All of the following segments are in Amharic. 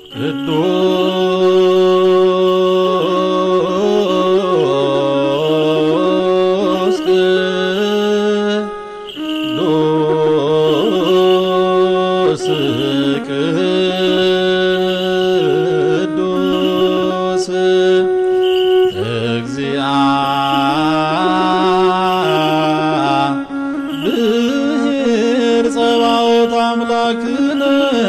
ቅዱስ ቅዱስ ቅዱስ እግዚአብሔር ጸባኦት አምላክነ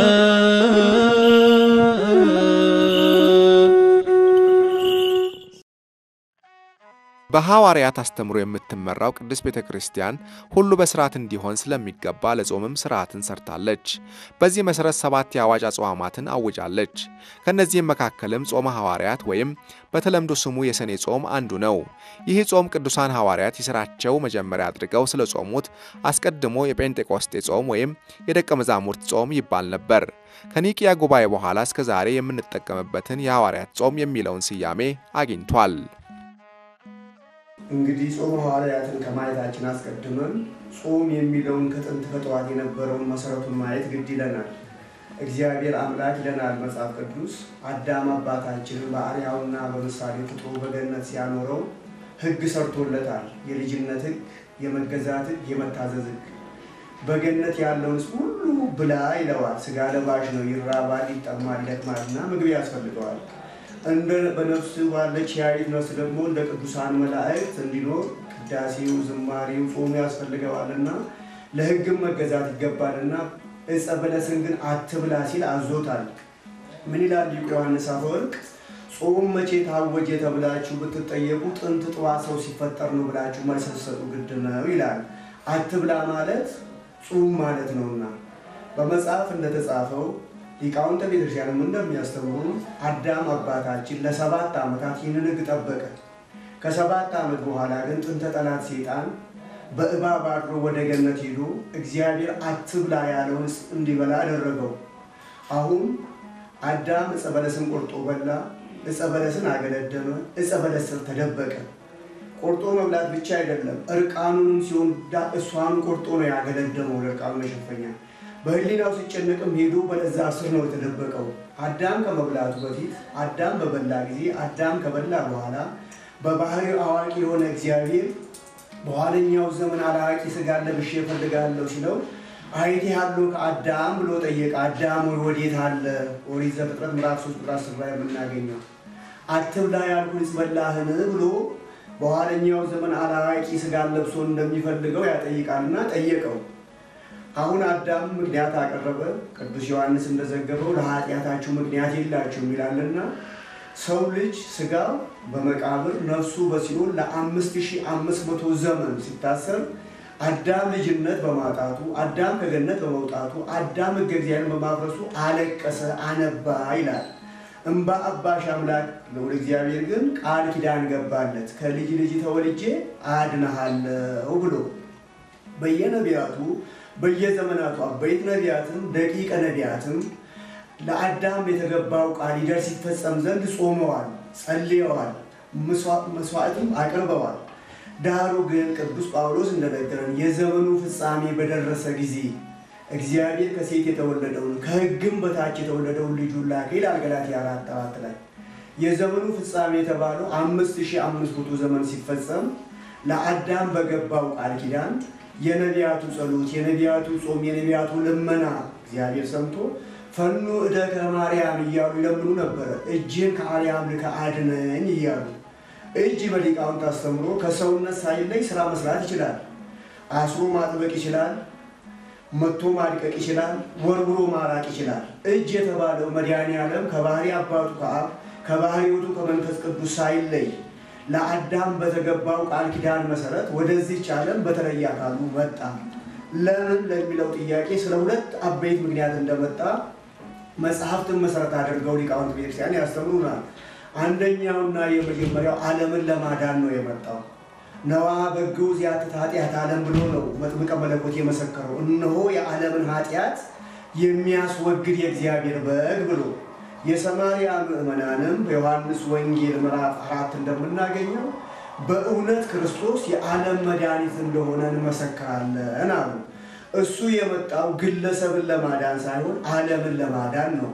በሐዋርያት አስተምሮ የምትመራው ቅድስት ቤተ ክርስቲያን ሁሉ በስርዓት እንዲሆን ስለሚገባ ለጾምም ስርዓትን ሰርታለች። በዚህ መሠረት ሰባት የአዋጅ አጽዋማትን አውጃለች። ከእነዚህም መካከልም ጾመ ሐዋርያት ወይም በተለምዶ ስሙ የሰኔ ጾም አንዱ ነው። ይህ ጾም ቅዱሳን ሐዋርያት የሥራቸው መጀመሪያ አድርገው ስለ ጾሙት አስቀድሞ የጴንጤቆስጤ ጾም ወይም የደቀ መዛሙርት ጾም ይባል ነበር። ከኒቅያ ጉባኤ በኋላ እስከ ዛሬ የምንጠቀምበትን የሐዋርያት ጾም የሚለውን ስያሜ አግኝቷል። እንግዲህ ጾም ሐዋርያትን ከማየታችን አስቀድመን ጾም የሚለውን ከጥንት ከጠዋት የነበረውን መሰረቱን ማየት ግድ ይለናል። እግዚአብሔር አምላክ ይለናል መጽሐፍ ቅዱስ አዳም አባታችንን በአርአያውና በምሳሌ ፍጥሮ በገነት ሲያኖረው ሕግ ሰርቶለታል። የልጅነት ሕግ፣ የመገዛት ሕግ፣ የመታዘዝ ሕግ። በገነት ያለውን ሁሉ ብላ ይለዋል። ስጋ ለባሽ ነው፣ ይራባል፣ ይጠማል፣ ይደክማልና ምግብ ያስፈልገዋል። እንደ በነፍስ ባለች ያይት ነፍስ ደግሞ እንደ ቅዱሳን መላእክት እንዲኖር ቅዳሴው፣ ዝማሬው፣ ጾሙ ያስፈልገዋልና ለሕግም መገዛት ይገባልና ዕፀ በለስን ግን አትብላ ሲል አዞታል። ምን ይላል ሊቁ ዮሐንስ አፈወርቅ? ጾም መቼ ታወጀ ተብላችሁ ብትጠየቁ ጥንት ጥዋ ሰው ሲፈጠር ነው ብላችሁ መልስ ስትሰጡ ግድ ነው ይላል። አትብላ ማለት ጾም ማለት ነውና በመጽሐፍ እንደተጻፈው ሊቃውንተ ቤተክርስቲያንም እንደሚያስተምሩ አዳም አባታችን ለሰባት ዓመታት ይህንን ሕግ ጠበቀ። ከሰባት ዓመት በኋላ ግን ጥንተ ጠላት ሴጣን በእባብ አድሮ ወደ ገነት ሄዶ እግዚአብሔር አትብላ ያለውን እንዲበላ አደረገው። አሁን አዳም ዕፀ በለስን ቆርጦ በላ፣ ዕፀ በለስን አገለደመ፣ ዕፀ በለስ ስር ተደበቀ። ቆርጦ መብላት ብቻ አይደለም፣ እርቃኑንም ሲሆን እሷን ቆርጦ ነው ያገለደመው ለእርቃኑ መሸፈኛ በህሊናው ሲጨነቅም ሄዶ በለዛ ስር ነው የተደበቀው። አዳም ከመብላቱ በፊት አዳም በበላ ጊዜ አዳም ከበላ በኋላ በባህሪው አዋቂ የሆነ እግዚአብሔር በኋለኛው ዘመን አላዋቂ ስጋ ለብሼ እፈልጋለሁ ሲለው አይቴሃለሁ ከአዳም ብሎ ጠየቀ። አዳም ወይ ወዴት አለ? ኦሪት ዘፍጥረት ምዕራፍ ሶስት ቁጥር አስር ላይ የምናገኘው አትብላ ያልኩህስ በላህን ብሎ በኋለኛው ዘመን አላዋቂ ስጋ ለብሶ እንደሚፈልገው ያጠይቃልና ጠየቀው። አሁን አዳም ምክንያት አቀረበ። ቅዱስ ዮሐንስ እንደዘገበው ለኃጢአታችሁ ምክንያት የላችሁም ይላልና ሰው ልጅ ስጋው በመቃብር ነፍሱ በሲኦል ለአምስት ሺህ አምስት መቶ ዘመን ሲታሰር አዳም ልጅነት በማጣቱ አዳም ከገነት በመውጣቱ አዳም ሕገ እግዚአብሔርን በማፍረሱ አለቀሰ፣ አነባ ይላል። እምባ አባሽ አምላክ ልዑል እግዚአብሔር ግን ቃል ኪዳን ገባለት ከልጅ ልጅ ተወልጄ አድንሃለሁ ብሎ በየነቢያቱ በየዘመናቱ አበይት ነቢያትም ደቂቀ ነቢያትም ለአዳም የተገባው ቃል ይደርስ ይፈጸም ዘንድ ጾመዋል፣ ጸልየዋል፣ መስዋዕትም አቅርበዋል። ዳሩ ግን ቅዱስ ጳውሎስ እንደነገረን የዘመኑ ፍጻሜ በደረሰ ጊዜ እግዚአብሔር ከሴት የተወለደውን ከሕግም በታች የተወለደውን ልጁን ላከ ይላል ገላትያ አራት አራት ላይ። የዘመኑ ፍጻሜ የተባለው አምስት ሺህ አምስት መቶ ዘመን ሲፈጸም ለአዳም በገባው ቃል ኪዳን የነቢያቱ ጸሎት፣ የነቢያቱ ጾም፣ የነቢያቱ ልመና እግዚአብሔር ሰምቶ ፈኑ እደከ ማርያም እያሉ ይለምኑ ነበረ። እጅን ከአርያም ልከ አድነኝ እያሉ እጅ በሊቃውንት አስተምሮ ከሰውነት ሳይለይ ስራ መስራት ይችላል። አስሮ ማጥበቅ ይችላል። መቶ ማድቀቅ ይችላል። ወርውሮ ማራቅ ይችላል። እጅ የተባለው መድኃኔ ዓለም ከባህሪ አባቱ ከአብ ከባህሪ ውቱ ከመንፈስ ቅዱስ ሳይለይ ለአዳም በተገባው ቃል ኪዳን መሰረት ወደዚች ዓለም በተለየ አካሉ መጣ። ለምን ለሚለው ጥያቄ ስለ ሁለት አበይት ምክንያት እንደመጣ መጽሐፍትን መሰረት አድርገው ሊቃውንት ቤተክርስቲያን ያስተምሩናል። አንደኛውና የመጀመሪያው ዓለምን ለማዳን ነው የመጣው። ነዋ በግዑ ዚአትት ኃጢአት ዓለም ብሎ ነው መጥምቀ መለኮት የመሰከረው። እነሆ የዓለምን ኃጢአት የሚያስወግድ የእግዚአብሔር በግ ብሎ የሰማርያ ምዕመናንም በዮሐንስ ወንጌል ምዕራፍ አራት እንደምናገኘው በእውነት ክርስቶስ የዓለም መድኃኒት እንደሆነ እንመሰክራለን አሉ። እሱ የመጣው ግለሰብን ለማዳን ሳይሆን ዓለምን ለማዳን ነው።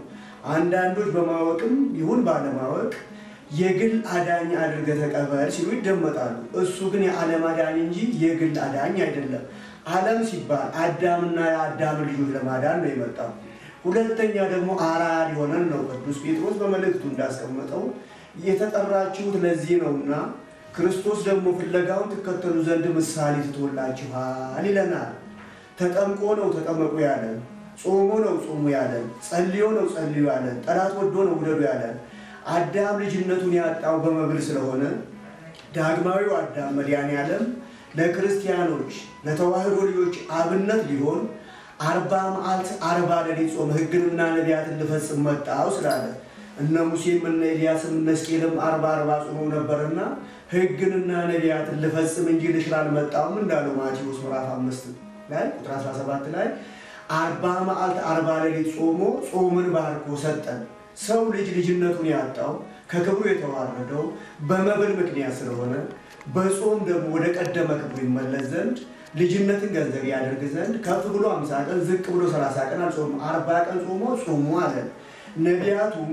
አንዳንዶች በማወቅም ይሁን ባለማወቅ የግል አዳኝ አድርገህ ተቀበል ሲሉ ይደመጣሉ። እሱ ግን የዓለም አዳኝ እንጂ የግል አዳኝ አይደለም። ዓለም ሲባል አዳምና የአዳም ልጆች ለማዳን ነው የመጣው። ሁለተኛ ደግሞ አርአያ ሊሆነን ነው። ቅዱስ ጴጥሮስ በመልእክቱ እንዳስቀመጠው የተጠራችሁት ለዚህ ነውና ክርስቶስ ደግሞ ፍለጋውን ትከተሉ ዘንድ ምሳሌ ትቶላችኋል ይለናል። ተጠምቆ ነው ተጠመቁ ያለን፣ ጾሞ ነው ጾሙ ያለን፣ ጸልዮ ነው ጸልዩ ያለን፣ ጠላት ወዶ ነው ውደዱ ያለን። አዳም ልጅነቱን ያጣው በመብል ስለሆነ ዳግማዊው አዳም መድኃኔዓለም ለክርስቲያኖች ለተዋህዶ ልጆች አብነት ሊሆን አርባ መዓልት አርባ ሌሊት ጾም ሕግንና ነቢያትን ልፈጽም መጣው ስላለ እነ ሙሴም እነ ኤልያስም እነ ሕዝቅኤልም አርባ አርባ ጾመው ነበርና ሕግንና ነቢያትን ልፈጽም እንጂ ልሽር አልመጣሁም እንዳለው ማቴዎስ ምዕራፍ አምስት ላይ ቁጥር 17 ላይ አርባ መዓልት አርባ ሌሊት ጾሞ ጾምን ባርኮ ሰጠን። ሰው ልጅ ልጅነቱን ያጣው ከክብሩ የተዋረደው በመብል ምክንያት ስለሆነ በጾም ደግሞ ወደ ቀደመ ክብሩ ይመለስ ዘንድ ልጅነትን ገንዘብ ያደርግ ዘንድ ከፍ ብሎ አምሳ ቀን ዝቅ ብሎ ሰላሳ ቀን አልጾም አርባ ቀን ጾሞ ጾሙ አለን። ነቢያቱም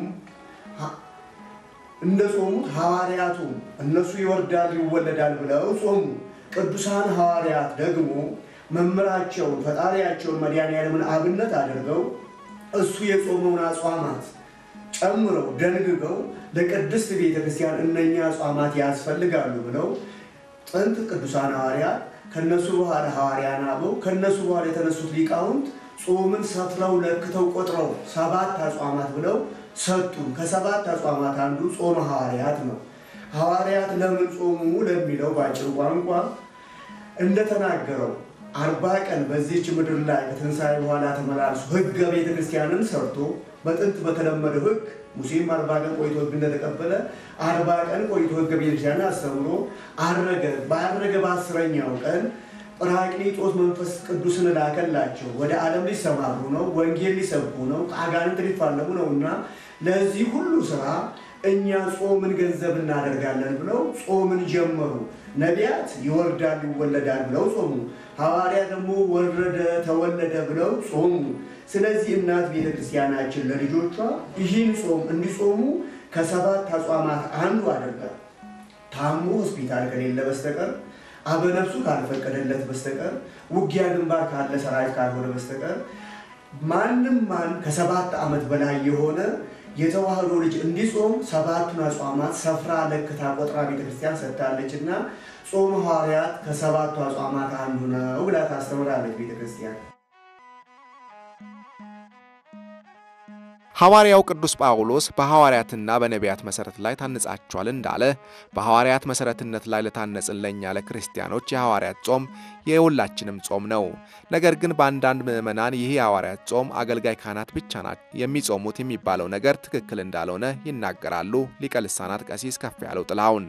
እንደ ጾሙት ሐዋርያቱም እነሱ ይወርዳል ይወለዳል ብለው ጾሙ። ቅዱሳን ሐዋርያት ደግሞ መምህራቸውን ፈጣሪያቸውን መድኃኔዓለምን አብነት አድርገው እሱ የጾመውን አጽዋማት ጨምረው ደንግገው ለቅድስት ቤተ ክርስቲያን እነኛ አጽዋማት ያስፈልጋሉ ብለው ጥንት ቅዱሳን ሐዋርያት ከነሱ በኋላ ሐዋርያን አበው ከነሱ በኋላ የተነሱት ሊቃውንት ጾምን ሰፍረው ለክተው ቆጥረው ሰባት አጽዋማት ብለው ሰጡን። ከሰባት አጽዋማት አንዱ ጾመ ሐዋርያት ነው። ሐዋርያት ለምን ጾሙ ለሚለው በአጭር ቋንቋ እንደተናገረው አርባ ቀን በዚህች ምድር ላይ ከትንሣኤ በኋላ ተመላልሶ ሕገ ቤተ ክርስቲያንን ሰርቶ በጥንት በተለመደው ሕግ ሙሴም አርባ ቀን ቆይቶ ሕግ እንደተቀበለ አርባ ቀን ቆይቶ ሕገ ቤተ ክርስቲያንን አስተምሮ አረገ። ባረገ በአስረኛው ቀን ጰራቅሊጦስ መንፈስ ቅዱስን ላከላቸው። ወደ ዓለም ሊሰማሩ ነው፣ ወንጌል ሊሰብኩ ነው፣ ከአጋንንት ሊፋለሙ ነው እና ለዚህ ሁሉ ስራ እኛ ጾምን ገንዘብ እናደርጋለን ብለው ጾምን ጀመሩ። ነቢያት ይወርዳል ይወለዳል ብለው ጾሙ። ሐዋርያ ደግሞ ወረደ ተወለደ ብለው ጾሙ። ስለዚህ እናት ቤተ ክርስቲያናችን ለልጆቿ ይህን ጾም እንዲጾሙ ከሰባት አጽዋማት አንዱ አድርጋል። ታሞ ሆስፒታል ከሌለ በስተቀር አበነፍሱ ካልፈቀደለት በስተቀር ውጊያ ግንባር ካለ ሰራዊት ካልሆነ በስተቀር ማንም ማን ከሰባት ዓመት በላይ የሆነ የተዋህዶ ልጅ እንዲጾም ሰባቱን አጽዋማት ሰፍራ ለክታ ቆጥራ ቤተክርስቲያን ሰጥታለች እና ጾም ሐዋርያት ከሰባቱ አጽዋማት አንዱ ነው ብላ ታስተምራለች ቤተክርስቲያን። ሐዋርያው ቅዱስ ጳውሎስ በሐዋርያትና በነቢያት መሠረት ላይ ታንጻችኋል እንዳለ በሐዋርያት መሠረትነት ላይ ለታነጽን ለእኛ ለክርስቲያኖች የሐዋርያት ጾም የሁላችንም ጾም ነው። ነገር ግን በአንዳንድ ምዕመናን ይህ የሐዋርያት ጾም አገልጋይ ካህናት ብቻ ናቸው የሚጾሙት የሚባለው ነገር ትክክል እንዳልሆነ ይናገራሉ። ሊቀ ልሳናት ቀሲስ ከፍ ያለው ጥላሁን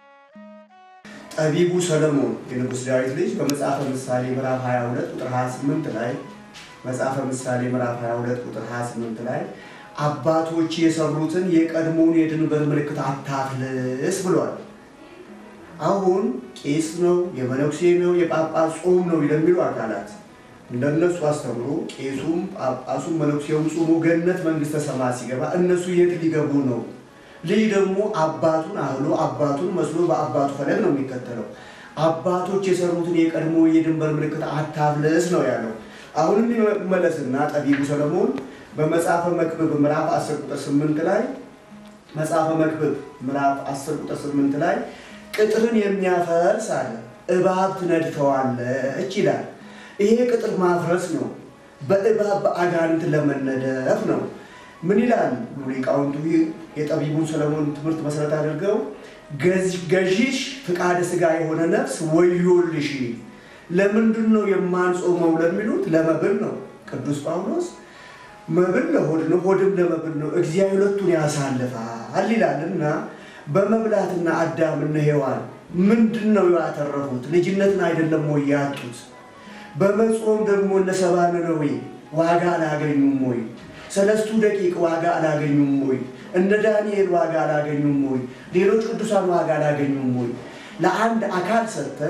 ጠቢቡ ሰለሞን የንጉሥ ዳዊት ልጅ በመጽሐፈ ምሳሌ ምዕራፍ 22 ቁጥር 28 ላይ መጽሐፈ ምሳሌ ምዕራፍ 22 ቁጥር 28 ላይ አባቶች የሰሩትን የቀድሞውን የድንበር ምልክት አታፍልስ ብሏል። አሁን ቄስ ነው፣ የመነኩሴ ነው፣ የጳጳስ ጾም ነው ለሚሉ አካላት እንደነሱ አስተምሮ ቄሱም ጳጳሱም መነኩሴውም ጾሙ ገነት መንግስተ ሰማያት ሲገባ እነሱ የት ሊገቡ ነው? ልጅ ደግሞ አባቱን አህሎ አባቱን መስሎ በአባቱ ፈለግ ነው የሚከተለው። አባቶች የሰሩትን የቀድሞ የድንበር ምልክት አታፍልስ ነው ያለው። አሁንም ይመለስና ጠቢቡ ሰለሞን በመጽሐፈ መክብብ ምዕራፍ 10 ቁጥር 8 ላይ መጽሐፈ መክብብ ምዕራፍ 10 ቁጥር 8 ላይ ቅጥርን የሚያፈርስ አለ እባብ ትነድፈዋለች ይላል። ይሄ ቅጥር ማፍረስ ነው፣ በእባብ በአጋንንት ለመነደፍ ነው። ምን ይላል ሊቃውንቱ? የጠቢቡን ሰለሞን ትምህርት መሰረት አድርገው ገዢሽ ፍቃደ ስጋ የሆነ ነፍስ ወዮልሽ ለምንድን ነው የማንጾመው ለሚሉት ለመብል ነው። ቅዱስ ጳውሎስ መብል ለሆድ ነው፣ ሆድም ለመብል ነው፣ እግዚአብሔር ሁለቱን ያሳልፋል ይላል እና በመብላትና አዳምና ሔዋን ምንድን ነው ያተረፉት? ልጅነትን አይደለም ወይ ያጡት? በመጾም ደግሞ እነ ሰባ ነነዌ ዋጋ አላገኙም ወይ? ሰለስቱ ደቂቅ ዋጋ አላገኙም ወይ? እነ ዳንኤል ዋጋ አላገኙም ወይ? ሌሎች ቅዱሳን ዋጋ አላገኙም ወይ? ለአንድ አካል ሰጥተን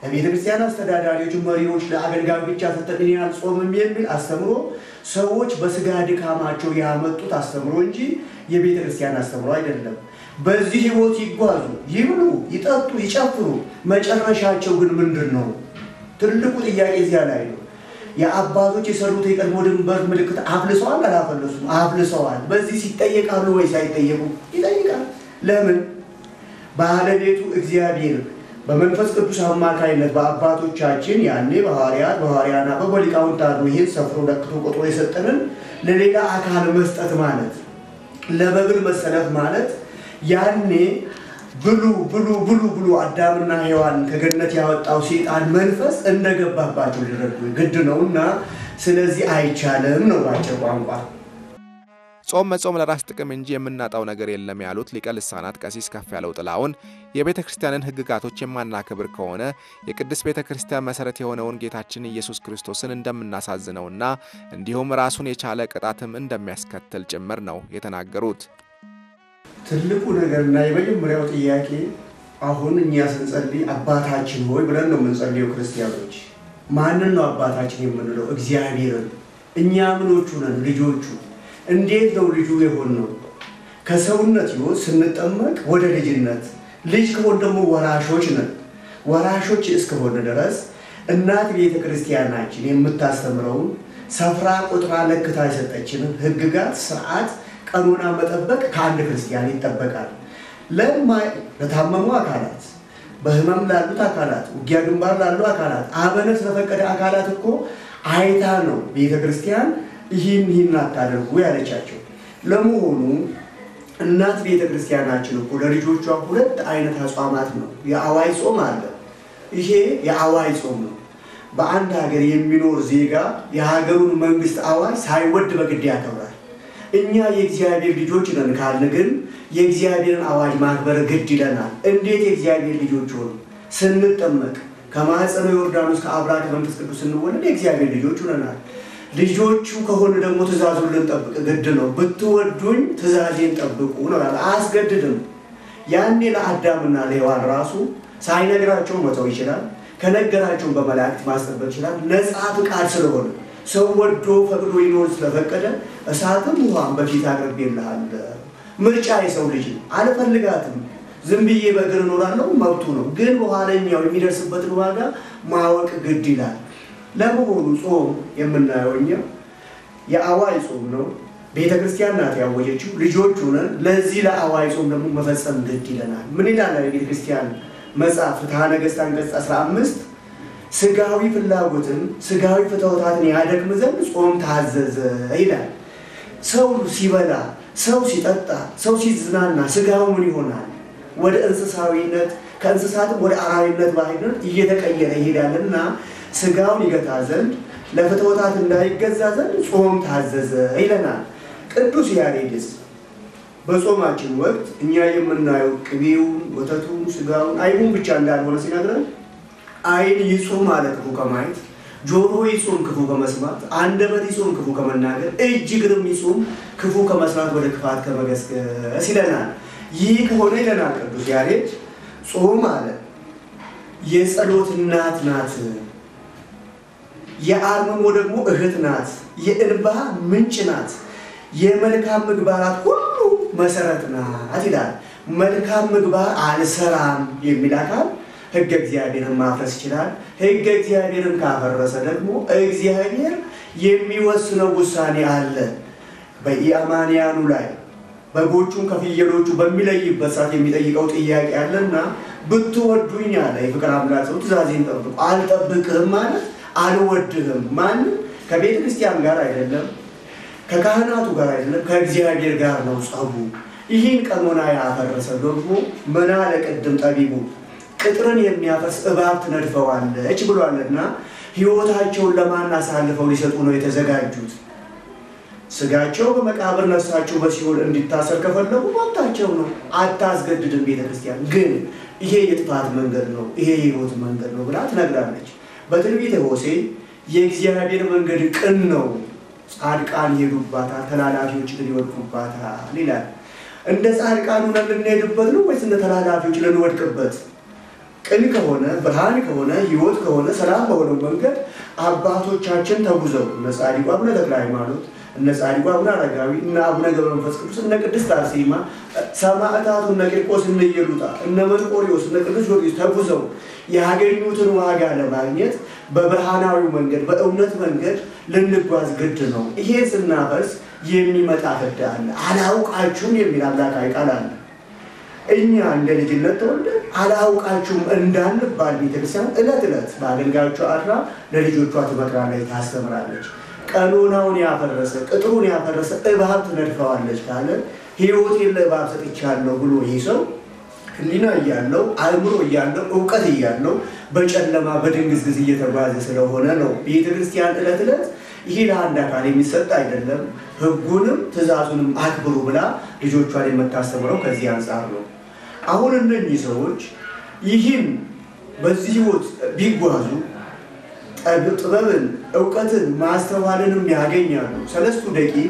ለቤተ ክርስቲያን አስተዳዳሪዎች፣ መሪዎች፣ ለአገልጋዮች ብቻ ሰጠን እኔ አልጾምም የሚል አስተምሮ ሰዎች በስጋ ድካማቸው ያመጡት አስተምሮ እንጂ የቤተ ክርስቲያን አስተምሮ አይደለም። በዚህ ህይወት ይጓዙ፣ ይብሉ፣ ይጠጡ፣ ይጨፍሩ። መጨረሻቸው ግን ምንድን ነው? ትልቁ ጥያቄ እዚያ ላይ ነው። የአባቶች የሰሩት የቀድሞ ድንበር ምልክት አፍልሰዋል አላፈለሱም? አፍልሰዋል። በዚህ ሲጠየቃሉ ወይስ አይጠየቁም? ይጠይቃል። ለምን? ባለቤቱ እግዚአብሔር በመንፈስ ቅዱስ አማካይነት በአባቶቻችን ያኔ በሐዋርያት በሐዋርያና በሊቃውንት አድሮ ይህን ሰፍሮ ለክቶ ቆጥሮ የሰጠንን ለሌላ አካል መስጠት ማለት ለበብል መሰለፍ ማለት ያኔ ብሉ ብሉ ብሉ ብሉ አዳምና ሔዋን ከገነት ያወጣው ሴጣን መንፈስ እንደገባባቸው ሊረዱ ግድ ነውና፣ ስለዚህ አይቻልም ነው ባጭር ቋንቋ። ጾም መጾም ለራስ ጥቅም እንጂ የምናጣው ነገር የለም ያሉት ሊቀ ልሳናት ቀሲስ ከፍ ያለው ጥላውን የቤተ ክርስቲያንን ሕግጋቶች የማናከብር ከሆነ የቅድስት ቤተ ክርስቲያን መሠረት የሆነውን ጌታችን ኢየሱስ ክርስቶስን እንደምናሳዝነውና እንዲሁም ራሱን የቻለ ቅጣትም እንደሚያስከትል ጭምር ነው የተናገሩት። ትልቁ ነገርና የመጀመሪያው ጥያቄ አሁን እኛ ስንጸልይ አባታችን ሆይ ብለን ነው የምንጸልየው። ክርስቲያኖች ማንን ነው አባታችን የምንለው? እግዚአብሔርን። እኛ ምኖቹ ነን? ልጆቹ። እንዴት ነው ልጁ የሆን ነው? ከሰውነት ሕይወት ስንጠመቅ ወደ ልጅነት፣ ልጅ ከሆን ደግሞ ወራሾች ነን። ወራሾች እስከሆነ ድረስ እናት ቤተ ክርስቲያናችን የምታስተምረውን ሰፍራ ቁጥራ ለክታ የሰጠችንን ሕግጋት ስርዓት ቀኖና መጠበቅ ከአንድ ክርስቲያን ይጠበቃል። ለታመሙ አካላት፣ በህመም ላሉት አካላት፣ ውጊያ ግንባር ላሉ አካላት፣ አበነት ለፈቀደ አካላት እኮ አይታ ነው ቤተ ክርስቲያን ይህን ይህን አታደርጉ ያለቻቸው። ለመሆኑ እናት ቤተ ክርስቲያናችን እኮ ለልጆቿ ሁለት አይነት አጽዋማት ነው። የአዋይ ጾም አለ። ይሄ የአዋይ ጾም ነው። በአንድ ሀገር የሚኖር ዜጋ የሀገሩን መንግስት አዋጅ ሳይወድ በግድ ያከብራል። እኛ የእግዚአብሔር ልጆች ነን ካልን ግን የእግዚአብሔርን አዋጅ ማክበር ግድ ይለናል። እንዴት የእግዚአብሔር ልጆች ሆኑ? ስንጠመቅ ከማኅፀነ ዮርዳኖስ ከአብራ ከመንፈስ ቅዱስ ስንወለድ የእግዚአብሔር ልጆች ሆነናል። ልጆቹ ከሆነ ደግሞ ትእዛዙን ልንጠብቅ ግድ ነው። ብትወዱኝ ትእዛዜን ጠብቁ ነው ያለ። አያስገድድም። ያኔ ለአዳምና ለሔዋን ራሱ ሳይነግራቸው መተው ይችላል። ከነገራቸውን በመላእክት ማስጠበቅ ይችላል። ነፃ ፍቃድ ስለሆነ ሰው ወዶ ፈቅዶ ይኖር ስለፈቀደ እሳትም ውሃም በፊት አቅርቤልሃለሁ። ምርጫ የሰው ልጅ ነው። አልፈልጋትም ዝም ብዬ በእግር እኖራለሁ መብቱ ነው። ግን በኋለኛው የሚደርስበትን ዋጋ ማወቅ ግድ ይላል። ለመሆኑ ጾም የምናየው እኛ የአዋይ ጾም ነው። ቤተ ክርስቲያን ናት ያወጀችው። ልጆች ሆነን ለዚህ ለአዋይ ጾም ደግሞ መፈጸም ግድ ይለናል። ምን ይላል የቤተ ክርስቲያን መጽሐፍ ፍትሐ ነገሥት አንቀጽ 15 ስጋዊ ፍላጎትን ስጋዊ ፍትወታትን ያደክም ዘንድ ጾም ታዘዘ ይላል። ሰው ሲበላ፣ ሰው ሲጠጣ፣ ሰው ሲዝናና ስጋው ምን ይሆናል? ወደ እንስሳዊነት ከእንስሳትም ወደ አራዊነት ባህሪነት እየተቀየረ ይሄዳልና ስጋውን ይገታ ዘንድ ለፍትወታት እንዳይገዛ ዘንድ ጾም ታዘዘ ይለናል። ቅዱስ ያሬድስ በጾማችን ወቅት እኛ የምናየው ቅቤውን፣ ወተቱን፣ ስጋውን፣ አይቡን ብቻ እንዳልሆነ ሲነግረን ዓይን ይጹም አለ ክፉ ከማየት፣ ጆሮ ይጹም ክፉ ከመስማት፣ አንደበት ይጹም ክፉ ከመናገር፣ እጅ እግርም ይጹም ክፉ ከመስራት ወደ ክፋት ከመገስገስ ይለናል። ይህ ከሆነ ይለናል ቅዱስ ያሬድ ጾም አለ የጸሎት እናት ናት፣ የአርምሞ ደግሞ እህት ናት፣ የእንባ ምንጭ ናት፣ የመልካም ምግባራት ሁሉ መሰረት ናት ይላል። መልካም ምግባር አልሰራም የሚል አካል ሕገ እግዚአብሔርን ማፍረስ ይችላል። ሕገ እግዚአብሔርን ካፈረሰ ደግሞ እግዚአብሔር የሚወስነው ውሳኔ አለ በኢአማንያኑ ላይ በጎቹን ከፍየሎቹ በሚለይበት ሰዓት የሚጠይቀው ጥያቄ አለና ብትወዱኝ አለ የፍቅር አምላክ ሰው ትእዛዜን ጠብቁ። አልጠብቅህም ማለት አልወድህም። ማንም ከቤተ ክርስቲያን ጋር አይደለም፣ ከካህናቱ ጋር አይደለም፣ ከእግዚአብሔር ጋር ነው ጸቡ። ይህን ቀኖና ያፈረሰ ደግሞ ምን አለ ቅድም ጠቢቡ ቅጥርን የሚያፈርስ እባብ ትነድፈዋለች ብሏልና ሕይወታቸውን ለማን አሳልፈው ሊሰጡ ነው የተዘጋጁት? ስጋቸው በመቃብር ነፍሳቸው በሲኦል እንዲታሰር ከፈለጉ መብታቸው ነው። አታስገድድም ቤተ ክርስቲያን። ግን ይሄ የጥፋት መንገድ ነው፣ ይሄ የሕይወት መንገድ ነው ብላ ትነግራለች። በትንቢተ ሆሴዕ የእግዚአብሔር መንገድ ቅን ነው፣ ጻድቃን ይሄዱባታል፣ ተላላፊዎች ግን ይወድቁባታል ይላል። እንደ ጻድቃን ሆነን ልንሄድበት ነው ወይስ እንደ ተላላፊዎች ልንወድቅበት? ቅን ከሆነ ብርሃን ከሆነ ሕይወት ከሆነ ሰላም በሆነው መንገድ አባቶቻችን ተጉዘው እነ ጻድቁ አቡነ ተክለ ሃይማኖት እነ ጻድቁ አቡነ አረጋዊ እነ አቡነ ገብረ መንፈስ ቅዱስ እነ ቅድስት አርሴማ ሰማዕታቱ እነ ቂርቆስ እነ ኢየሉጣ እነ መርቆሪዎስ እነ ቅዱስ ጊዮርጊስ ተጉዘው ያገኙትን ዋጋ ለማግኘት በብርሃናዊው መንገድ በእውነት መንገድ ልንጓዝ ግድ ነው። ይሄ ስናፈርስ የሚመጣ ፍዳ አለ። አላውቃችሁም የሚል አምላካዊ ቃል አለ። እኛ እንደ ልጅነት ተወልደን አላውቃችሁም እንዳንባል ቤተክርስቲያን ዕለት ዕለት በአገልጋዮቿ አድራ ለልጆቿ ትመክራለች፣ ታስተምራለች። ቀኖናውን ያፈረሰ ቅጥሩን ያፈረሰ እባብ ትነድፈዋለች ካለ ሕይወቴን ለእባብ ሰጥቻለሁ ብሎ ይህ ሰው ሕሊና እያለው አእምሮ እያለው እውቀት እያለው በጨለማ በድንግዝግዝ እየተጓዘ ስለሆነ ነው። ቤተክርስቲያን ዕለት ዕለት ይሄ ለአንድ አካል የሚሰጥ አይደለም፣ ሕጉንም ትእዛዙንም አክብሩ ብላ ልጆቿን የምታስተምረው ከዚህ አንጻር ነው። አሁን እነኚህ ሰዎች ይህን በዚህ ሕይወት ቢጓዙ ጥበብን፣ እውቀትን፣ ማስተዋልንም ያገኛሉ። ሰለስቱ ደቂቅ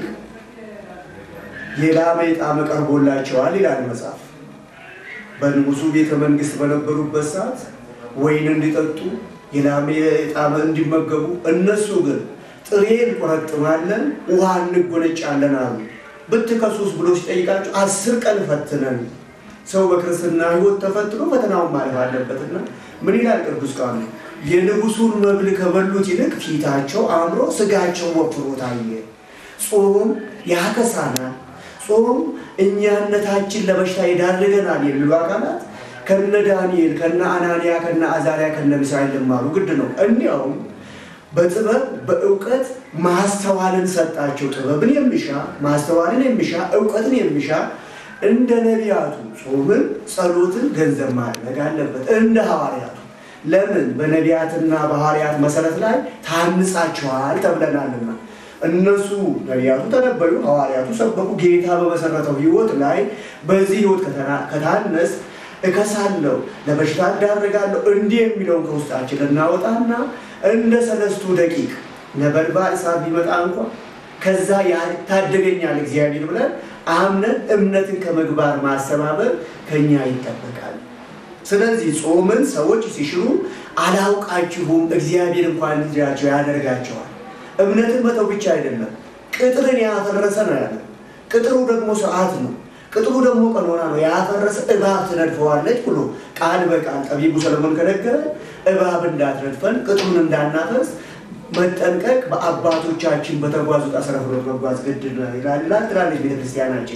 የላመ ጣዕም ቀርቦላቸዋል ይላል መጽሐፍ። በንጉሱ ቤተ መንግስት በነበሩበት ሰዓት ወይን እንዲጠጡ የላመ ጣዕም እንዲመገቡ፣ እነሱ ግን ጥሬ እንቆረጥማለን፣ ውሃ እንጎነጫለን አሉ። ብትከሱስ ብሎ ሲጠይቃቸው አስር ቀን ፈትነን ሰው በክርስትና ሕይወት ተፈትኖ ፈተናውን ማለፍ አለበትና ምን ይላል ቅዱስ ቃሉ? የንጉሱን መብል ከበሉት ይልቅ ፊታቸው አምሮ ስጋቸው ወፍሮ ታየ። ጾም ያከሳናል። ጾም እኛነታችን ለበሽታ ይዳርገናል የሚሉ አካላት ከነ ዳንኤል ከነ አናንያ ከነ አዛሪያ ከነ ሚሳኤል ልማሩ ግድ ነው። እንዲያውም በጥበብ በእውቀት ማስተዋልን ሰጣቸው። ጥበብን የሚሻ ማስተዋልን የሚሻ እውቀትን የሚሻ እንደ ነቢያቱ ጾምን፣ ጸሎትን ገንዘብ ማድረግ አለበት። እንደ ሐዋርያቱ ለምን በነቢያትና በሐዋርያት መሰረት ላይ ታንጻቸዋል ተብለናልና። እነሱ ነቢያቱ ተነበዩ፣ ሐዋርያቱ ሰበኩ። ጌታ በመሰረተው ሕይወት ላይ በዚህ ሕይወት ከታነስ እከሳለሁ፣ ለበሽታ እዳረጋለሁ እንዲህ የሚለውን ከውስጣችን እናወጣና እንደ ሰለስቱ ደቂቅ ነበልባል እሳት ቢመጣ እንኳ ከዛ ያታደገኛል እግዚአብሔር ብለን አምነን እምነትን ከመግባር ማሰባበር ከኛ ይጠበቃል። ስለዚህ ጾምን ሰዎች ሲሽሩ አላውቃችሁም እግዚአብሔር እንኳን ልጃቸው ያደርጋቸዋል። እምነትን መተው ብቻ አይደለም፣ ቅጥርን ያፈረሰ ነው ያለ። ቅጥሩ ደግሞ ሰዓት ነው። ቅጥሩ ደግሞ ቀኖና ነው። ያፈረሰ እባብ ትነድፈዋለች ብሎ ቃል በቃል ጠቢቡ ሰለሞን ከነገረ እባብ እንዳትነድፈን ቅጥሩን እንዳናፈርስ መጠንቀቅ በአባቶቻችን በተጓዙት አስረ ፍኖት መጓዝ ግድ ይላል ትላለች ቤተክርስቲያናችን።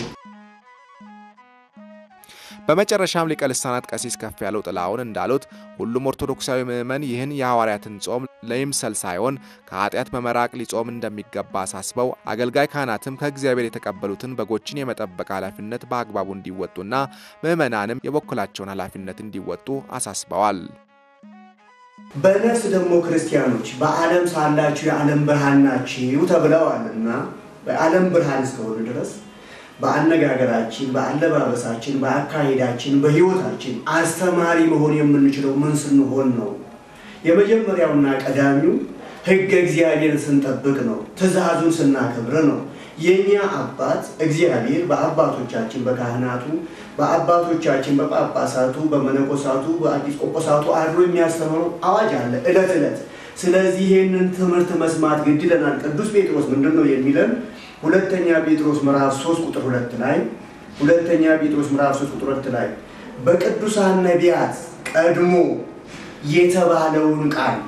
በመጨረሻም ሊቀ ልሳናት ቀሲስ ከፍ ያለው ጥላሁን እንዳሉት ሁሉም ኦርቶዶክሳዊ ምዕመን ይህን የሐዋርያትን ጾም ለይምሰል ሳይሆን ከኃጢአት በመራቅ ሊጾም እንደሚገባ አሳስበው አገልጋይ ካህናትም ከእግዚአብሔር የተቀበሉትን በጎችን የመጠበቅ ኃላፊነት በአግባቡ እንዲወጡና ምዕመናንም የበኩላቸውን ኃላፊነት እንዲወጡ አሳስበዋል። በነፍስ ደግሞ ክርስቲያኖች በዓለም ሳላችሁ የዓለም ብርሃን ናችሁ ተብለዋልና በዓለም ብርሃን እስከሆኑ ድረስ በአነጋገራችን፣ በአለባበሳችን፣ በአካሄዳችን፣ በሕይወታችን አስተማሪ መሆን የምንችለው ምን ስንሆን ነው? የመጀመሪያውና ቀዳሚው ሕገ እግዚአብሔርን ስንጠብቅ ነው። ትእዛዙን ስናከብር ነው። የእኛ አባት እግዚአብሔር በአባቶቻችን በካህናቱ በአባቶቻችን በጳጳሳቱ በመነኮሳቱ በኤጲስቆጶሳቱ አድሮ የሚያስተምረው አዋጅ አለ ዕለት ዕለት። ስለዚህ ይህንን ትምህርት መስማት ግድ ይለናል። ቅዱስ ጴጥሮስ ምንድን ነው የሚለን? ሁለተኛ ጴጥሮስ ምዕራፍ 3 ቁጥር 2 ላይ ሁለተኛ ጴጥሮስ ምዕራፍ 3 ቁጥር 2 ላይ በቅዱሳን ነቢያት ቀድሞ የተባለውን ቃል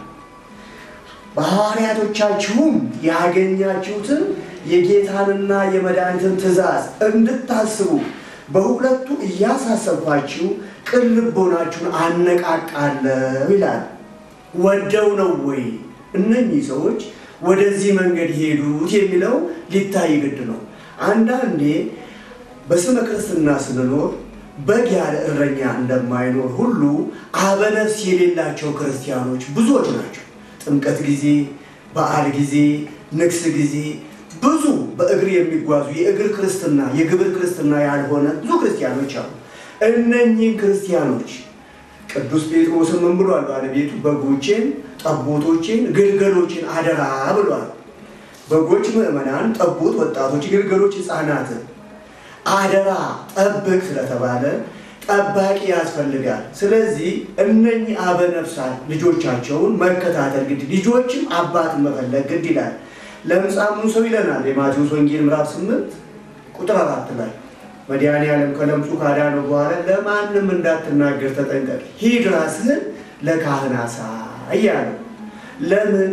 በሐዋርያቶቻችሁም ያገኛችሁትን የጌታንና የመድኃኒትን ትእዛዝ እንድታስቡ በሁለቱ እያሳሰብኳችሁ ቅን ልቦናችሁን አነቃቃለሁ ይላል። ወደው ነው ወይ እነኚህ ሰዎች ወደዚህ መንገድ ሄዱት የሚለው ሊታይ ግድ ነው። አንዳንዴ በስመ ክርስትና ስንኖር በግ ያለ እረኛ እንደማይኖር ሁሉ አበነፍስ የሌላቸው ክርስቲያኖች ብዙዎች ናቸው። ጥምቀት ጊዜ፣ በዓል ጊዜ፣ ንግስ ጊዜ ብዙ በእግር የሚጓዙ የእግር ክርስትና የግብር ክርስትና ያልሆነ ብዙ ክርስቲያኖች አሉ። እነኚህን ክርስቲያኖች ቅዱስ ጴጥሮስን ምን ብሏል? ባለቤቱ በጎቼን፣ ጠቦቶቼን፣ ግልገሎችን አደራ ብሏል። በጎች ምዕመናን፣ ጠቦት ወጣቶች፣ ግልገሎች ሕፃናትን አደራ ጠብቅ ስለተባለ ጠባቂ ያስፈልጋል። ስለዚህ እነኚህ አበነፍሳት ልጆቻቸውን መከታተል ግድ፣ ልጆችም አባትን መፈለግ ግድ ይላል። ለምጻሙን ሰው ይለናል የማቴዎስ ወንጌል ምዕራፍ 8 ቁጥር አራት ላይ መድኃኔዓለም ከለምጹ ካዳነው በኋላ ለማንም እንዳትናገር ተጠንቀቅ፣ ሂድ ራስህን ለካህን አሳይ አለው። ለምን?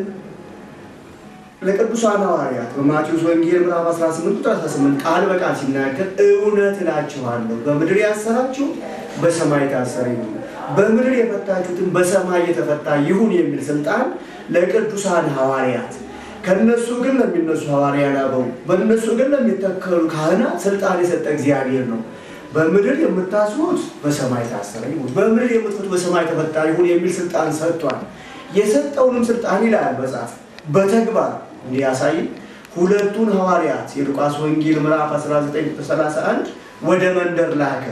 ለቅዱሳን ሐዋርያት በማቴዎስ ወንጌል ምዕራፍ 18 ቁጥር 18 ቃል በቃል ሲናገር እውነት እላችኋለሁ በምድር ያሰራችሁ በሰማይ ታሰረ ይሁን፣ በምድር የፈታችሁትን በሰማይ የተፈታ ይሁን የሚል ስልጣን ለቅዱሳን ሐዋርያት ከነሱ ግን ለሚነሱ ሐዋርያን አበው በእነሱ ግን ለሚተከሉ ካህናት ስልጣን የሰጠ እግዚአብሔር ነው። በምድር የምታስሩት በሰማይ ታሰረ ይሁን፣ በምድር የምትፈቱ በሰማይ ተፈታ ይሁን የሚል ስልጣን ሰጥቷል። የሰጠውንም ስልጣን ይላል መጽሐፍ በተግባር እንዲያሳይ ሁለቱን ሐዋርያት የሉቃስ ወንጌል ምዕራፍ 1931 ወደ መንደር ላከ።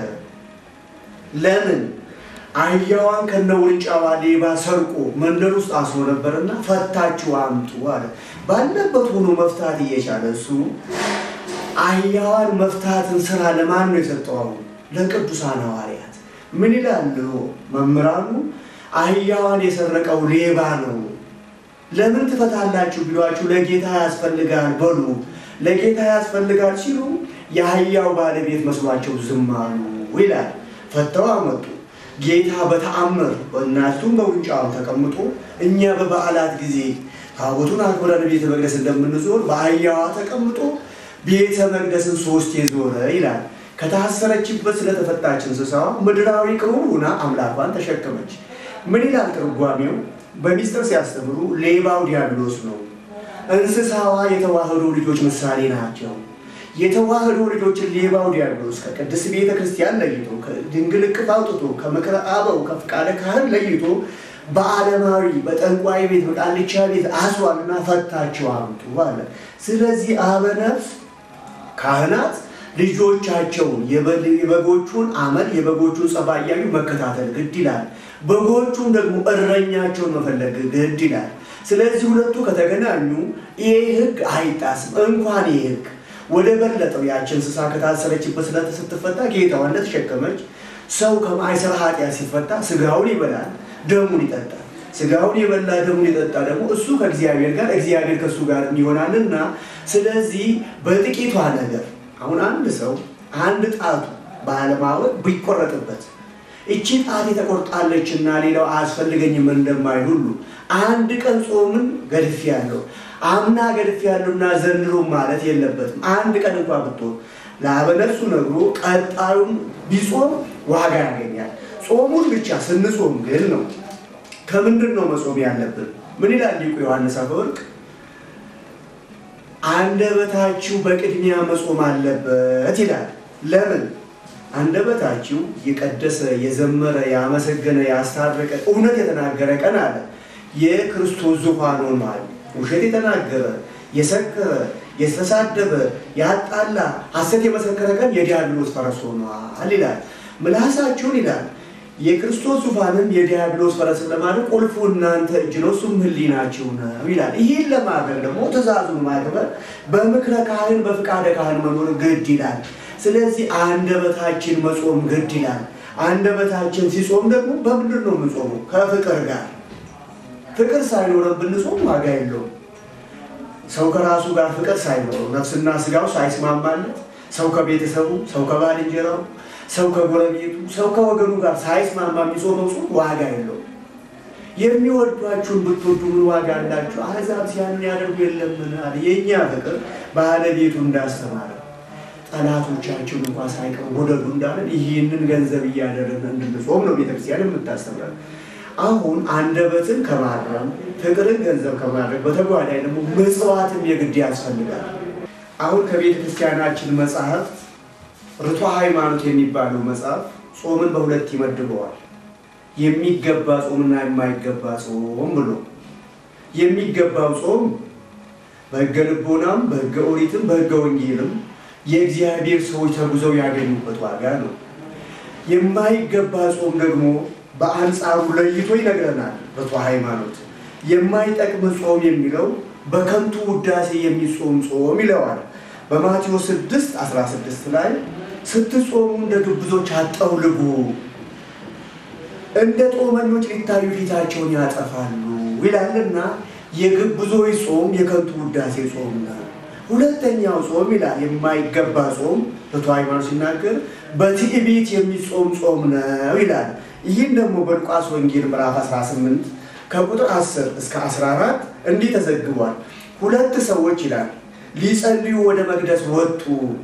ለምን? አህያዋን ከነ ውርንጫዋ ሌባ ሰርቆ መንደር ውስጥ አስሮ ነበርና ፈታችሁ አምጡ አለ። ባለበት ሆኖ መፍታት እየቻለ እሱ አህያዋን መፍታትን ስራ ለማን ነው የሰጠው? አሁን ለቅዱሳን ሐዋርያት። ምን ይላሉ መምህራኑ? አህያዋን የሰረቀው ሌባ ነው ለምን ትፈታላችሁ ቢሏችሁ ለጌታ ያስፈልጋል በሉ። ለጌታ ያስፈልጋል ሲሉ የአህያው ባለቤት መስሏቸው ዝም አሉ ይላል። ፈተው አመጡ። ጌታ በተአምር በእናቱም በውንጫው ተቀምጦ እኛ በበዓላት ጊዜ ታቦቱን አክብረን ቤተ መቅደስ እንደምንዞር በአህያዋ ተቀምጦ ቤተ መቅደስን ሶስት የዞረ ይላል። ከታሰረችበት ስለተፈታች እንስሳዋ ምድራዊ ክቡር ሆና አምላኳን ተሸከመች። ምን ይላል ትርጓሜው? በሚስጥር ሲያስተምሩ ሌባው ዲያብሎስ ነው። እንስሳዋ የተዋህዶ ልጆች ምሳሌ ናቸው። የተዋህዶ ልጆችን ሌባው ዲያብሎስ ከቅድስት ቤተ ክርስቲያን ለይቶ ከድንግል እቅፍ አውጥቶ ከምክረ አበው ከፍቃደ ካህን ለይቶ በዓለማዊ በጠንቋይ ቤት በቃልቻ ቤት አስሯልና ፈታቸው አምጡ አለ። ስለዚህ አበነፍስ ካህናት ልጆቻቸውን የበጎቹን አመል የበጎቹን ጸባይ እያዩ መከታተል ግድ ይላል። በጎቹም ደግሞ እረኛቸውን መፈለግ ግድ ይላል። ስለዚህ ሁለቱ ከተገናኙ ይህ ሕግ አይጣስም። እንኳን ይህ ሕግ ወደ በለጠው ያች እንስሳ ከታሰረችበት ስለት ስትፈታ ጌታዋን እንደተሸከመች ሰው ከማይሰራ ኃጢአት ሲፈታ ስጋውን ይበላል፣ ደሙን ይጠጣል። ስጋውን የበላ ደሙን የጠጣ ደግሞ እሱ ከእግዚአብሔር ጋር እግዚአብሔር ከእሱ ጋር ይሆናልና ስለዚህ በጥቂቷ ነገር አሁን አንድ ሰው አንድ ጣቱ ባለማወቅ ቢቆረጥበት እቺ ጣት ተቆርጣለች እና ሌላው አያስፈልገኝም እንደማይል ሁሉ አንድ ቀን ጾምን ገድፍ ያለው አምና ገድፍ ያለውና ዘንድሮ ማለት የለበትም። አንድ ቀን እንኳ ብትሆን ለአበነፍሱ ነግሮ ቀጣዩን ቢጾም ዋጋ ያገኛል። ጾሙን ብቻ ስንጾም ግን ነው። ከምንድን ነው መጾም ያለብን? ምን ይላል ሊቁ ዮሐንስ አፈወርቅ? አንደበታችሁ በቅድሚያ መጾም አለበት ይላል። ለምን? አንደበታችሁ የቀደሰ የዘመረ ያመሰገነ ያስታረቀ እውነት የተናገረ ቀን አለ። የክርስቶስ ዙፋን ሆኗል። ውሸት የተናገረ የሰከረ የተሳደበ ያጣላ ሐሰት የመሰከረ ቀን የዲያብሎስ ፈረስ ሆኗል ይላል። ምላሳችሁን ይላል የክርስቶስ ዙፋንም የዲያብሎስ ፈረስ ለማድረግ ቁልፉ እናንተ እጅ ነው፣ እሱም ሕሊናችሁ ነው ይላል። ይህን ለማድረግ ደግሞ ትእዛዙን ማክበር በምክረ ካህን በፍቃደ ካህን መኖር ግድ ይላል። ስለዚህ አንደበታችን መጾም ግድ ይላል። አንደበታችን ሲጾም ደግሞ በምንድን ነው የምንጾመው? ከፍቅር ጋር። ፍቅር ሳይኖረን ብንጾም ዋጋ የለውም። ሰው ከራሱ ጋር ፍቅር ሳይኖረው ነፍስና ስጋው ሳይስማማለት ሰው ከቤተሰቡ፣ ሰው ከባልንጀራው፣ ሰው ከጎረቤቱ፣ ሰው ከወገኑ ጋር ሳይስማማ የሚጾመው ጾም ዋጋ የለውም። የሚወዷችሁን ብትወዱ ምን ዋጋ አላችሁ? አሕዛብ ሲያንን ያደርጉ የለምን አለ። የእኛ ፍቅር ባለቤቱ እንዳስተማረ ጠላቶቻችሁን እንኳ ሳይቀር ወደዱ እንዳለን ይህንን ገንዘብ እያደረግን እንድንጾም ነው ቤተክርስቲያን የምታስተምረን። አሁን አንደበትን ከማረም ፍቅርን ገንዘብ ከማድረግ በተጓዳኝ ደግሞ ምጽዋትም የግድ ያስፈልጋል። አሁን ከቤተ ክርስቲያናችን መጽሐፍ ርቷ ሃይማኖት የሚባለው መጽሐፍ ጾምን በሁለት ይመድበዋል። የሚገባ ጾምና የማይገባ ጾም ብሎ የሚገባው ጾም በሕገ ልቦናም በሕገ ኦሪትም በሕገ ወንጌልም የእግዚአብሔር ሰዎች ተጉዘው ያገኙበት ዋጋ ነው። የማይገባ ጾም ደግሞ በአንጻሩ ለይቶ ይነግረናል። በቷ ሃይማኖት የማይጠቅም ጾም የሚለው በከንቱ ውዳሴ የሚጾም ጾም ይለዋል። በማቴዎስ 6 16 ላይ ስትጾሙ እንደ ግብዞች አጠውልጉ፣ እንደ ጦመኞች ሊታዩ ፊታቸውን ያጠፋሉ ይላልና የግብዞች ጾም የከንቱ ውዳሴ ጾም ነው። ሁለተኛው ጾም ይላል የማይገባ ጾም በቶ ሃይማኖት ሲናገር በትዕቢት የሚጾም ጾም ነው ይላል። ይህም ደግሞ በሉቃስ ወንጌል ምዕራፍ 18 ከቁጥር 10 እስከ 14 እንዲህ ተዘግቧል። ሁለት ሰዎች ይላል ሊጸልዩ ወደ መቅደስ ወጡ።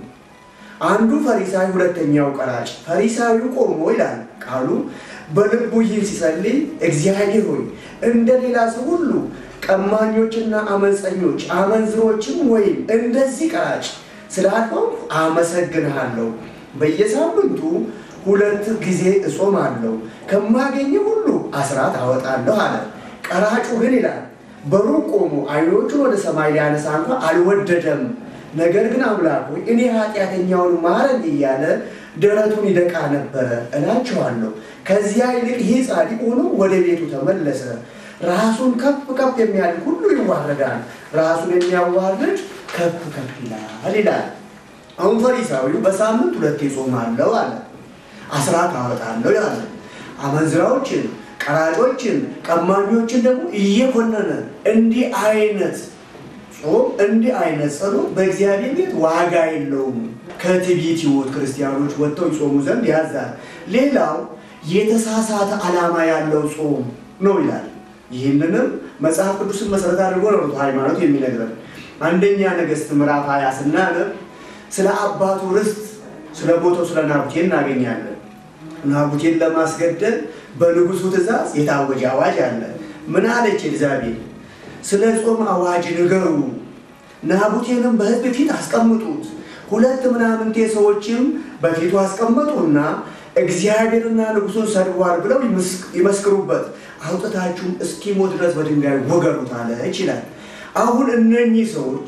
አንዱ ፈሪሳዊ፣ ሁለተኛው ቀራጭ። ፈሪሳዊው ቆሞ ይላል ቃሉ በልቡ ይህን ሲጸልይ እግዚአብሔር ሆይ እንደ ሌላ ሰው ሁሉ ቀማኞችና አመፀኞች አመንዝሮችም ወይም እንደዚህ ቀራጭ ስላልሆንኩ አመሰግንሃለሁ። በየሳምንቱ ሁለት ጊዜ እጾማለሁ፣ ከማገኘ ሁሉ አስራት አወጣለሁ አለ። ቀራጩ ግን ይላል በሩቅ ቆሞ ዓይኖቹን ወደ ሰማይ ሊያነሳ እንኳ አልወደደም። ነገር ግን አምላክ ሆይ እኔ ኃጢአተኛውን ማረኝ እያለ ደረቱን ይደቃ ነበረ እላችኋለሁ። ከዚያ ይልቅ ይህ ጻድቅ ሆኖ ወደ ቤቱ ተመለሰ። ራሱን ከፍ ከፍ የሚያደርግ ሁሉ ይዋረዳል፣ ራሱን የሚያዋርድ ከፍ ከፍ ይላል ይላል። አሁን ፈሪሳዊው በሳምንት ሁለቴ ጾማለሁ አለ፣ አስራት አወጣለሁ አለ። አመንዝራዎችን፣ ቀራጮችን፣ ቀማኞችን ደግሞ እየኮነነ እንዲህ አይነት ጾም እንዲህ አይነት ጸሎት በእግዚአብሔር ቤት ዋጋ የለውም። ከትዕቢት ሕይወት ክርስቲያኖች ወጥተው ይጾሙ ዘንድ ያዛል። ሌላው የተሳሳተ ዓላማ ያለው ጾም ነው ይላል። ይህንንም መጽሐፍ ቅዱስን መሰረት አድርጎ ነው ሃይማኖት የሚነግረን። አንደኛ ነገሥት ምዕራፍ ሀያ ስናነብ ስለ አባቱ ርስት ስለ ቦታው ስለ ናቡቴ እናገኛለን። ናቡቴን ለማስገደል በንጉሱ ትእዛዝ የታወጀ አዋጅ አለ። ምን አለች ኤልዛቤል? ስለ ጾም አዋጅ ንገሩ፣ ናቡቴንም በሕዝብ ፊት አስቀምጡት። ሁለት ምናምንቴ ሰዎችም በፊቱ አስቀመጡና እግዚአብሔርና ንጉሱን ሰድቧል ብለው ይመስክሩበት፣ አውጥታችሁም እስኪሞት ድረስ በድንጋይ ወገሩት አለ ይችላል። አሁን እነኚህ ሰዎች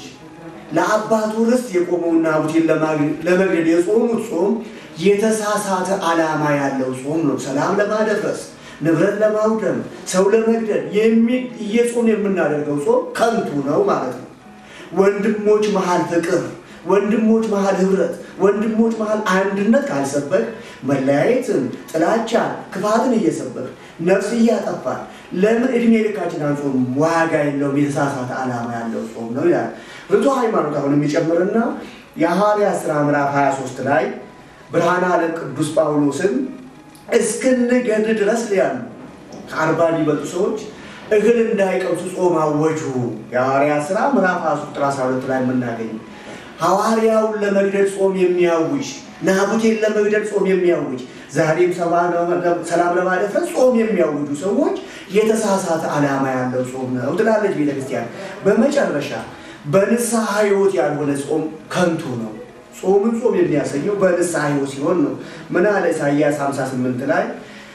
ለአባቱ ርስት የቆመውን ናቡቴን ለመግደል የጾሙት ጾም የተሳሳተ ዓላማ ያለው ጾም ነው። ሰላም ለማደፍረስ፣ ንብረት ለማውደም፣ ሰው ለመግደል እየጾም የምናደርገው ጾም ከንቱ ነው ማለት ነው። ወንድሞች መሀል ፍቅር ወንድሞች መሀል ህብረት፣ ወንድሞች መሀል አንድነት ካልሰበክ መለያየትን፣ ጥላቻን፣ ክፋትን እየሰበክ ነፍስ እያጠፋል ለምን እድሜ ልካችን አንጾም? ዋጋ የለውም። የተሳሳተ ዓላማ ያለው ጾም ነው ይላል ርቱ ሃይማኖት። አሁን የሚጨምርና የሐዋርያት ሥራ ምዕራፍ 23 ላይ ብርሃነ ዓለም ቅዱስ ጳውሎስን እስክንገድ ድረስ ያሉ ከአርባ የሚበልጡ ሰዎች እህል እንዳይቀምሱ ጾም አወጁ። የሐዋርያት ሥራ ምዕራፍ 23 ቁጥር 12 ላይ የምናገኝ ሐዋርያውን ለመግደል ጾም የሚያውጅ ናቡቴን ለመግደል ጾም የሚያውጅ ዛሬም ሰላም ለማደፍረስ ጾም የሚያውጁ ሰዎች የተሳሳተ ዓላማ ያለው ጾም ነው ትላለች ቤተክርስቲያን። በመጨረሻ በንስሐ ሕይወት ያልሆነ ጾም ከንቱ ነው። ጾምን ጾም የሚያሰኘው በንስሐ ሕይወት ሲሆን ነው። ምን አለ ኢሳይያስ 58 ላይ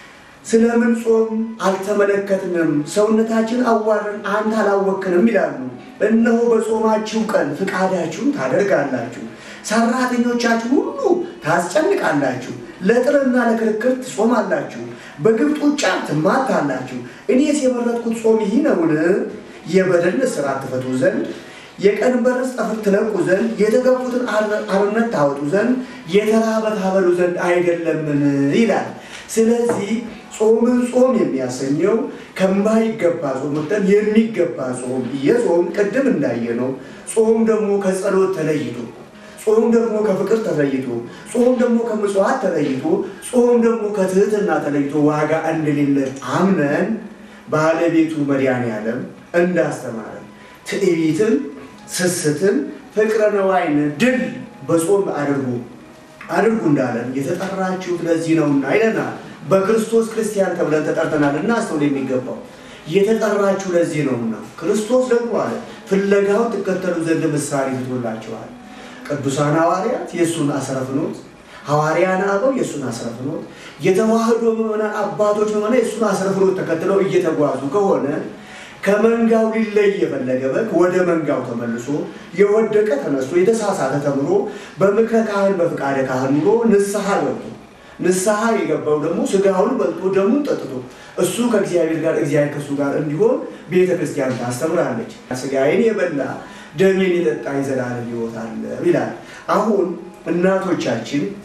ስለምን ጾም አልተመለከትንም? ሰውነታችን አዋርን አንተ አላወክንም ይላሉ። እነሆ በጾማችሁ ቀን ፍቃዳችሁን ታደርጋላችሁ፣ ሰራተኞቻችሁ ሁሉ ታስጨንቃላችሁ፣ ለጥርና ለክርክር ትጾማላችሁ፣ በግብፅ ውጫ ትማታላችሁ። እኔስ የመረጥኩት ጾም ይህ ነውን? የበደል እስራት ትፈቱ ዘንድ የቀንበርስ ጠፍር ትለቁ ዘንድ የተገፉትን አርነት ታወጡ ዘንድ የተራበ ታበሉ ዘንድ አይደለምን? ይላል። ስለዚህ ጾምን ጾም የሚያሰኘው ከማይገባ ጾም ወጥተን የሚገባ ጾም እየጾም ቅድም እንዳየነው ጾም ደግሞ ከጸሎት ተለይቶ ጾም ደግሞ ከፍቅር ተለይቶ ጾም ደግሞ ከምጽዋት ተለይቶ ጾም ደግሞ ከትህትና ተለይቶ ዋጋ እንደሌለ አምነን ባለቤቱ መድኃኔዓለም እንዳስተማረን ትዕቢትን፣ ስስትን፣ ፍቅረ ነዋይን ድል በጾም አድርጉ አድርጉ እንዳለን የተጠራችሁት ለዚህ ነውና ይለናል። በክርስቶስ ክርስቲያን ተብለን ተጠርተናል። እናስተውል የሚገባው የተጠራችሁ ለዚህ ነውና ክርስቶስ ደግሞ አለ ፍለጋውን ትከተሉ ዘንድ ምሳሌ ትቶላችኋል። ቅዱሳን ሐዋርያት የእሱን አስረፍኖት፣ ሐዋርያን አበው የእሱን አስረፍኖት፣ የተዋህዶ ምዕመናን አባቶች ምዕመናን የእሱን አስረፍኖት ተከትለው እየተጓዙ ከሆነ ከመንጋው ሊለይ የፈለገ በግ ወደ መንጋው ተመልሶ የወደቀ ተነስቶ የተሳሳተ ተምሮ በምክረ ካህን በፍቃደ ካህን ኑሮ ንስሐ ገብቶ ንስሐ የገባው ደግሞ ስጋውን በልቶ ደሙን ጠጥቶ እሱ ከእግዚአብሔር ጋር እግዚአብሔር ከእሱ ጋር እንዲሆን ቤተ ክርስቲያን ታስተምራለች። ስጋዬን የበላ ደሜን የጠጣ የዘላለም ሕይወት አለ ይላል። አሁን እናቶቻችን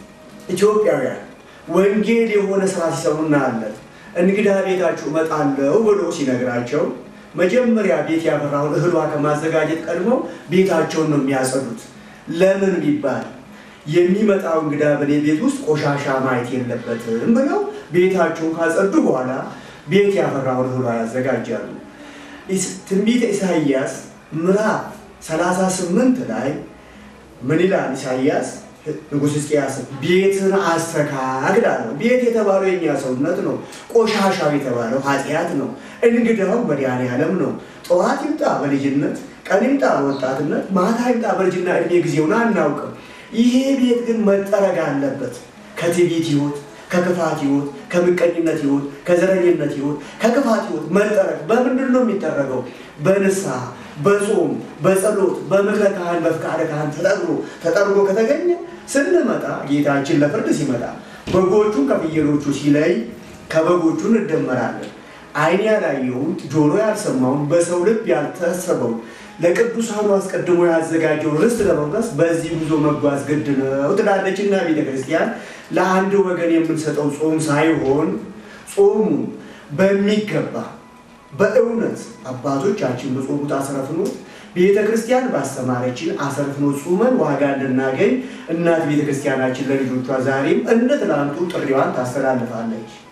ኢትዮጵያውያን ወንጌል የሆነ ስራ ሲሰሩ እናያለን። እንግዳ ቤታችሁ እመጣለሁ ብሎ ሲነግራቸው መጀመሪያ ቤት ያፈራውን እህሏ ከማዘጋጀት ቀድመው ቤታቸውን ነው የሚያጸዱት። ለምን ቢባል የሚመጣው እንግዳ በእኔ ቤት ውስጥ ቆሻሻ ማየት የለበትም ብለው ቤታቸውን ካጸዱ በኋላ ቤት ያፈራውን እህሏ ያዘጋጃሉ። ትንቢተ ኢሳይያስ ምዕራፍ 38 ላይ ምን ይላል? ኢሳይያስ ንጉሥ ሕዝቅያስ ቤትን አስተካክል አለው። ቤት የተባለው የኛ ሰውነት ነው። ቆሻሻው የተባለው ኃጢአት ነው። እንግዳው መድኃኔዓለም ነው። ጠዋት ይምጣ በልጅነት፣ ቀን ይምጣ በወጣትነት፣ ማታ ይምጣ በልጅና እድሜ ጊዜውን አናውቅም። ይሄ ቤት ግን መጠረግ አለበት ከትዕቢት ሕይወት፣ ከክፋት ሕይወት፣ ከምቀኝነት ሕይወት፣ ከዘረኝነት ሕይወት፣ ከክፋት ሕይወት መጠረግ በምንድን ነው የሚጠረገው? በንስሐ በጾም በጸሎት በምክረ ካህን በፍቃደ ካህን ተጠርጎ ተጠርጎ ከተገኘ ስንመጣ ጌታችን ለፍርድ ሲመጣ በጎቹን ከፍየሎቹ ሲለይ ከበጎቹ እንደመራለን። ዓይን ያላየውን ጆሮ ያልሰማውን በሰው ልብ ያልታሰበውን ለቅዱሳኑ አስቀድሞ ያዘጋጀውን ርስት ለመውረስ በዚህ ጉዞ መጓዝ ግድ ነው ትላለችና ቤተ ክርስቲያን ለአንድ ወገን የምንሰጠው ጾም ሳይሆን ጾሙ በሚገባ በእውነት አባቶቻችን በጾሙት አስረፍኖት ቤተ ክርስቲያን ባስተማረችን አሰርፍኖት ጾመን ዋጋ እንድናገኝ እናት ቤተ ክርስቲያናችን ለልጆቿ ዛሬም እንደ ትናንቱ ጥሪዋን ታስተላልፋለች።